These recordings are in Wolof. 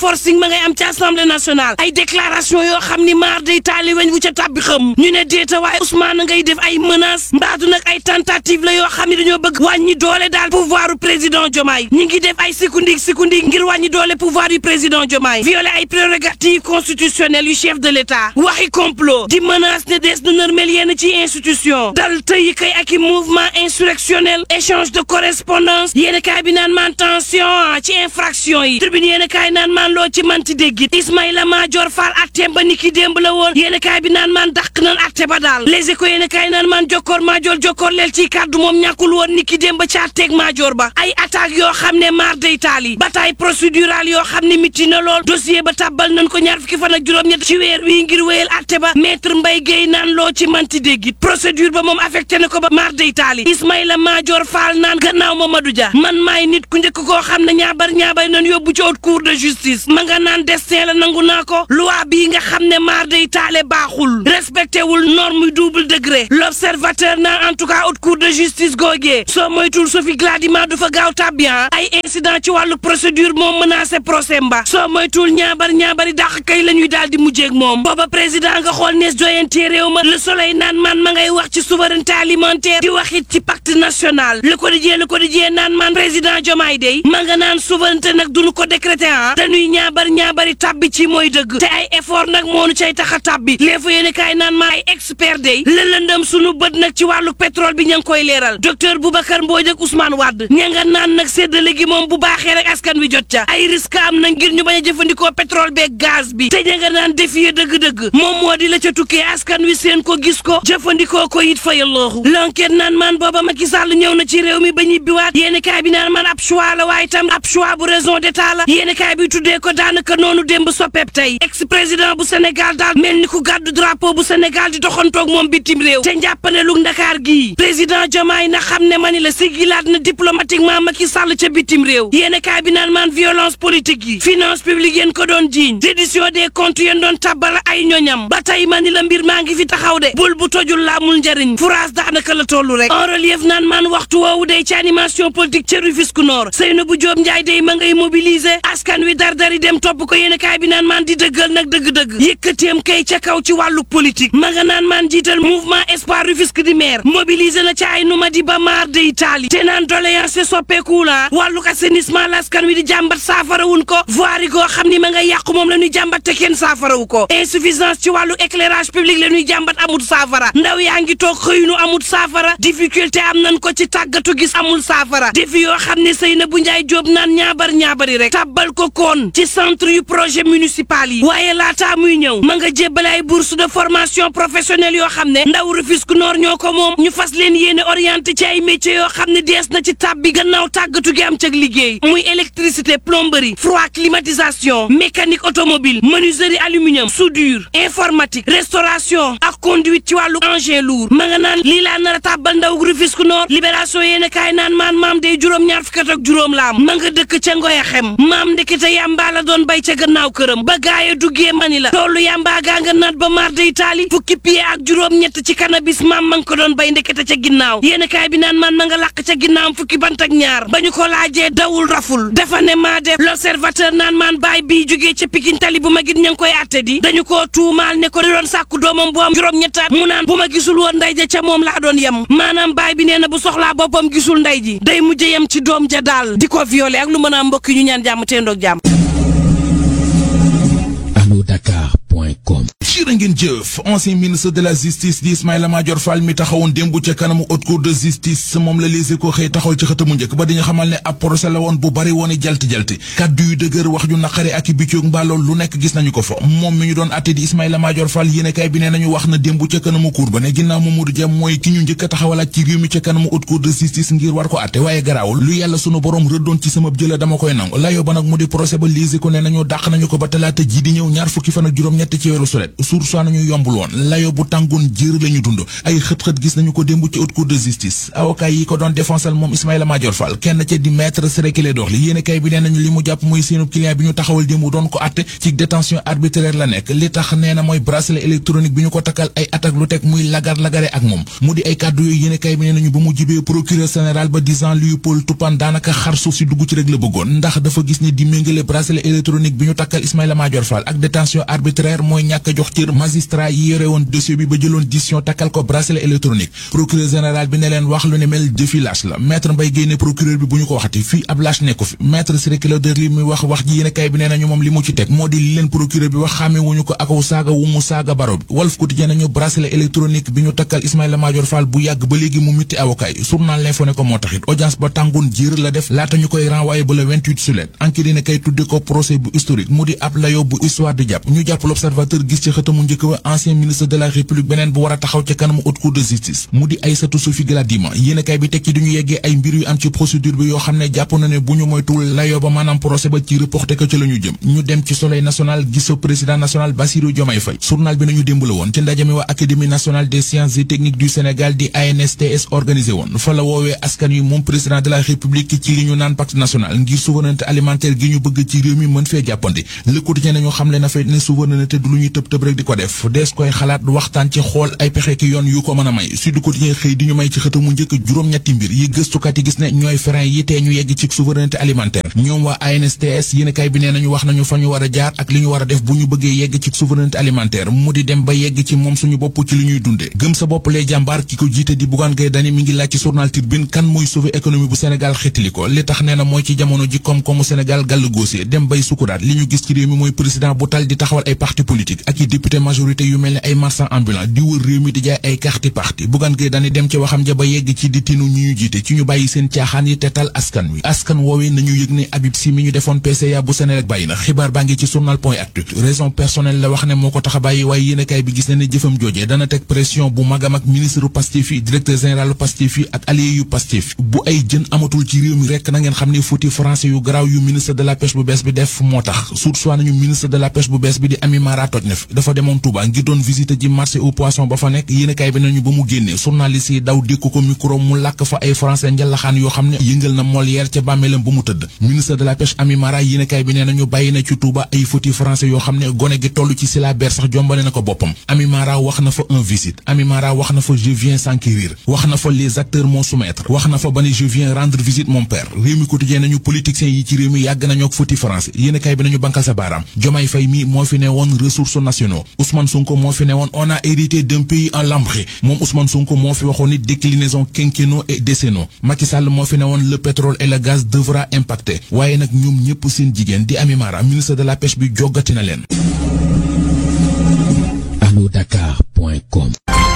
forcing ma ngay am ci assemblée nationale ay déclaration yoo xam ni maar day taali weñ wu ca tàbbi xam ñu ne déeta waaye Ousmane ngay def ay menaces mbaadu nag ay tentative la yoo xam ne dañoo bëgg wàññi doole daal pouvoiru président Diomaye ñi ngi def ay sikundik sikundik ngir wàññi doole pouvoir yu président Diomaye violer ay prérogatives constitutionnelles yu chef de l'État waxi complot di menace ne des na nërmel yenn ci institution dal tëyi kay ak i mouvement insurrectionnel échange de correspondance yéen kaay bi naan man tension ci infraction yi tribune yéen kaay naan man loo ci manti déggit Ismaïla Madior Fall atteem ba niki démb la woon yéen kaay bi naan man dàq nan atte ba daal les échos yéen kaay naan man jokkoor Madior jokkoor leel ci kàddu moom ñàkkul woon niki démb ci atteeg Madior ba ay attaques yoo xam ne maar day taal yi bataille procédurale yoo xam ne miti na lool dossier ba tàbbal nañ ko ñaar fukki fan ak juróom-ñett ci weer wii ngir wéyal atte ba maître Mbaye Guèye naan loo ci manti déggit procédure ba moom affecté na ko ba maar day taal yi Ismaïla Madior Fall naan gannaaw Mamadou Dia man maay nit ku njëkk koo xam ne ñaabar ñaabay nañ yóbbu ci haute cour de justice ma nga naan destin la nangu naa ko loi bii nga xam ne maar day taale baaxul respecté wul norme double degré l'observateur naan en tout cas haute cour de justice googee soo moytul Sophie Gladima du fa gaaw tàbbian ay incident ci wàllu procédure moom menacé procès mba soo moytul ñaabar ñaabari dàq kay la ñuy daal di mujjeeg moom booba président nga xool nees joyantee réew ma le soleil naan man ma ngay wax ci souveraineté alimentaire di wax it ci pacte national le quotidien le quotidien naan man président Diomaye day ma nga naan souveraineté nag duñu ko décréter ah dañuy ñaabar ñaabari tabbi ci mooy dëgg te ay effort nag moonu cay tax a tabbi les fa yéene kaay naan ma ay expert day la lëndëm sunu bët nag ci wàllu pétrole bi ña ngi koy leeral docteur Boubacar Mbodj ak Ousmane Wade ña nga naan nag séddale gi moom bu baaxee rek askan wi jot ca ay risque am na ngir ñu bañ a jëfandikoo pétrole beeg gaz bi te ña nga naan défier dëgg-dëgg moom moo di la ca tukkee askan wi seen ko gis ko jëfandikoo ko it fa yallooxu l'enquête naan man booba Macky Sall ñëw na ci réew mi ba ñibbiwaat yéeni kaay bi naan man ab choix la waaye tam ab choix bu raison d'état la yéeni kaay bi tuddee ko daanaka noonu démb soppeeb tey ex président bu Sénégal daal mel ni ku gàddu drapeau bu Sénégal di doxantoog moom bitim réew te njàppane lu Ndakaar gii président Diomaye na xam ne mani la sigilaat na diplomatiquement Macky Sall ca bitim réew yéeni kaay bi naan man violence politique yi finance publique yéen ko doon jiiñ reddition des comptes yéen doon tabbal ay ñoñam ba tey mani la mbir maa ngi fi taxaw de bul bu tojul la amul njariñ France daanaka la tollu rek en relief naan man waxtu woowu day ci animation politique ca Rufisque Nord Seynabou Diop Ndiaye day ma ngay mobiliser askan wi dardari dem topp ko yéen kaay bi naan man di dëggal nag dëgg-dëgg yëkkateem kay ca kaw ci wàllu politique ma nga naan man jiital mouvement espoir Rufisque di maire mobiliser na ca ay numa di ba maar de Italie te naan doléance soppeeku la wàllu assainissement la askan wi di jàmbat saafarawun ko voirie goo xam ni ma nga yàqu moom la ñuy jàmbat te kenn saafarawu ko insuffisance ci wàllu éclairage public la ñuy jàmbat amul saafara ndaw yaa ngi toog xëyunu amul saafara difficulté am nañ ko ci tàggatu gis amul saafara défi yoo xam ne Seynabou Ndiaye Diop naan ñaabar ñaabari rek tabbal ko koon ci centre yu projet municipal yi waaye laataa muy ñëw ma nga jébbale ay bourse de formation professionnelle yoo xam ne ndaw Rufisque Nord ñoo ko moom ñu fas leen yéene orienté ci ay métiers yoo xam ne dees na ci tàbbi gannaaw tàggatu gi am cag liggéey muy électricité plomberie froid climatisation mécanique automobile menuiserie aluminium soudure informatique restauration ak conduite ci wàllu engin lourd ma nga naan lii laa nar a tàbbal ndaw Rufisque Nord libération yéen a kaay naan maan maam day juróom-ñaar fukkat ak juróom laam ma nga dëkk ca ngoy xem maam ndekete yàmbaa la doon bay ca gannaaw këram ba gaaya duggee mani la toolu yàmbaa gaa nga naat ba maar day taali fukki pied ak juróom-ñett ci cannabis maam ma nga ko doon bay ndekete ca ginnaaw yéen a kaay bi naan maan ma nga làq ca ginnaawam fukki bant ak ñaar ba ñu ko laajee dawul raful dafa ne maa def l'observateur naan maan baay bii jógee ca pikin tali bu ma git ña ngi koy atte di dañu koo tuumaal ne ko di doon sàkku doomam bu am juróom-ñettaat mu naan bu ma gisul woon nday ja ca moom laa doon yem maanaam baay bi nee na bu soxlaa boppam gisul nday ji day mujj yem ci doom ja daal di ko violé ak lu mën a mbokk ñu ñaan jàmm te ndoog jàmm anodakar.com jërë ngeen jëf ancien ministre de la justice di Ismaïla Madior Fall mi taxawoon démb ca kanamu haute cour de justice moom la Les Échos xëy taxaw ci xëtamu njëkk ba dañu xamal ne ab procès la woon bu bari woon i jalti-jalti kàddu yu dëgër wax ju naqari ak i biccoog mbaalool lu nekk gis nañu ko fa moom mi ñu doon atte di Ismaïla Madior Fall yéenekaay bi nee nañu wax na démb ca kanamu cour ba ne ginnaaw Mamadou Dia mooy ki ñu njëkk a taxawalaat ci réew mi ca kanamu haute cour de justice ngir war ko atte waaye garaawul lu yàlla sunu borom rëddoon ci sama jëla dama koy nangu layoo ba nag mu di procès ba Les Échos ne nañu dàq nañu ko ba talaata ji di ñëw ñaar fukki fan ak juróom-ñett ci weeru sulet suur nañu yombul woon layo bu tàngoon jër la ñu dund ay xët-xët gis nañu ko démb ci haute cour de justice avocat yi ko doon défensal moom Ismaïla Madior Fall kenn ca di maître Ciré Clédor Ly yéene kay bi nee nañu li mu jàpp mooy seenu client bi ñu taxawal démb doon ko atte ci détention arbitraire la nekk li tax nee na mooy bracelet électronique bi ñu ko takkal ay attaque lu teg muy lagar-lagare ak moom mu di ay kàddu yooyu yéene kay bi nee nañu ba mu jibee procureur général ba disant Léopold Toupane daanaka xar suuf si dugg ci rek la bëggoon ndax dafa gis ne di méngale bracelet électronique bi ñu takkal Ismaïla Madior Fall ak détention arbitraire mooy ñàkk a jox cër magistrat yi yore woon dossier bi ba jëloon décision takkal ko bracelet électronique procureur général bi ne leen wax lu ne mel jëfi lâche la maître Mbaye Guèye ne procureur bi bu ñu ko waxati fii ab lâche nekku fi maître Ciré Clédor Ly muy wax wax ji yéene kay bi nee nañu moom li mu ci teg moo di li leen procureur bi wax xàmme wuñu ko akaw saaga wu mu saaga baro bi Walf Quotidien nañu bracelet électronique bi ñu takkal Ismaïla Madior Fall bu yàgg ba léegi mu mitti avocat yi journal L'Info ne ko moo taxit audience ba tàngoon jiir la def laata ñu koy renvoyé ba le 28 juillet enquête dina kay tudde ko procès bu historique mu di ab layo bu histoire di jàpp ñu jàpp l'observateur gis ci xëtamu njëkk wa ancien ministre de la république beneen bu war a taxaw ca kanamu haute cour de justice mu di Aïssatou Sophie Gladima yéene kay bi teg ci duñu yeggee ay mbir yu am ci procédure bi yoo xam ne jàpp na ne bu ñu moytuwul layo ba maanaam procès ba ci reporté ko ci la ñu jëm ñu dem ci soleil national gis sa président national Bassirou Diomaye Faye journal bi nañu démb la woon ci ndaje mi waa académie nationale des sciences et techniques du Sénégal di ANSTS organisé woon fa la woowee askan wi moom président de la république ci li ñu naan pacte national ngir souveraineté alimentaire gi ñu bëgg ci réew mi mën fee jàppandi le quotidien nañu xamle na fay ne souveraineté du lu ñuy tëb tëb rek di ko def dees koy xalaat waxtaan ci xool ay pexe ki yoon yu ko mën a may Sud Quotidien xëy di ñu may ci xëta mu njëkk juróom-ñetti mbir yi gëstukat yi gis ne ñooy frein yi tee ñu yegg ci souveraineté alimentaire ñoom waa ANSTS yéenekaay bi nee nañu wax nañu fa ñu war a jaar ak li ñu war a def bu ñu bëggee yegg ci souveraineté alimentaire mu di dem ba yegg ci moom suñu bopp ci li ñuy dunde gëm sa bopp lay jàmbaar ki ko jiite di Bougane Gueye Dany mi ngi laaj ci journal Tribune kan mooy sauver économie bu Sénégal xeetali ko li tax nee na mooy ci jamono ji koom-koomu Sénégal gàll góose dem bay sukuraat li ñu gis ci réew mi mooy président bu tal di taxawal ay parti politique ak i député majorité yu mel ne ay marchand ambulant di wër réew mi di jaay ay carte parti Bougane Gueye Dany dem ci waxam ja ba yegg ci di tinu ñu ñu jiite ci ñu bàyyi seen caaxaan yi tetal askan wi askan woowee nañu yëg ne Habib Sy mi ñu defoon PCA bu Sénégal bàyyi na xibaar baa ngi ci journal point actu raison personnelle la wax ne moo ko tax a bàyyi waaye yéenekaay bi gis na ne jëfam joojee dana teg pression bu magam ak ministre Pastef yi directeur général Pastef yi ak allié yu Pastef bu ay jën amatul ci réew mi rekk na ngeen xam ne fauti français yu garaaw yu ministre de la pêche bu bees bi def moo tax suut soit nañu ministre de la pêche bu bees bi di Ami Mara toj na fi dafa demoon Touba ngir doon visiter ji marché au poisson ba fa nekk yéenekaay bi nañu ba mu génnee journaliste yi daw dékku ko micro mu làkk fa ay français njalaxaan yoo xam ne yëngal na Molière ca bàmmeelam ba mu tëdd ministre de la pêche Ami Mara yéenekaay bi nee nañu bàyyi na ci Touba ay fauti français yoo xam ne gone gi toll ci syllabaire sax jombale na ko boppam Ami Mara wax na fa un visite Ami Mara wax na fa je viens s'enquérir wax na fa les acteurs mon soumettre wax na fa ba ne je viens rendre visite mon père réew mi quotidien nañu politiciens yi ci réew mi yàgg nañoo ak fauti français yéenekaay bi nañu bankal sa baaraam Diomaye Faye mi moo fi ne woon ressources nationaux Ousmane Sonko moo fi ne woon on a hérité d'un pays en lambré moom Ousmane Sonko moo fi waxoon ni déclinaison quinquennaux et décennaux Macky Sall moo fi ne woon le pétrole et le gaz devra impacter waaye nag ñoom ñëpp seen jigéen di Ami Mara ministre de la pêche bi joggati na leen allodakar.com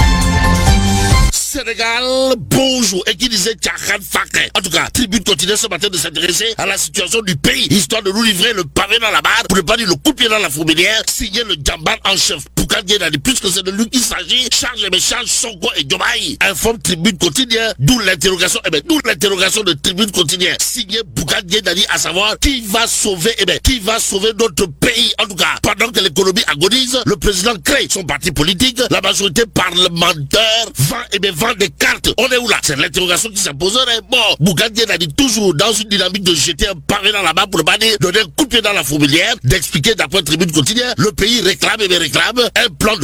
Sénégal, bonjour. Et qui disait Tchahan Fakre. En tout cas, Tribune continue ce matin de s'intéresser à la situation du pays, histoire de nous livrer le pavé dans la barre, pour ne pas dire le coup de pied dans la fourmilière, signer le Djamban en chef. Poukan Guédani, puisque c'est de lui qu'il s'agit, charge et méchange Sonko et Diomaye. Informe Tribune quotidienne, d'où l'interrogation, eh ben, d'où l'interrogation de Tribune quotidienne. Signé Poukan Guédani, à savoir, qui va sauver, eh ben, qui va sauver notre pays. En tout cas, pendant que l'économie agonise, le président crée son parti politique, la majorité parlementaire vend, eh ben, vend des cartes. On est où là C'est l'interrogation qui s'imposerait. Bon, Bougadier a dit toujours dans une dynamique de jeter un pavé dans la main pour le banner, donner un coup de pied dans la fourmilière, d'expliquer d'après Tribune quotidienne, le pays réclame et bien réclame un plan de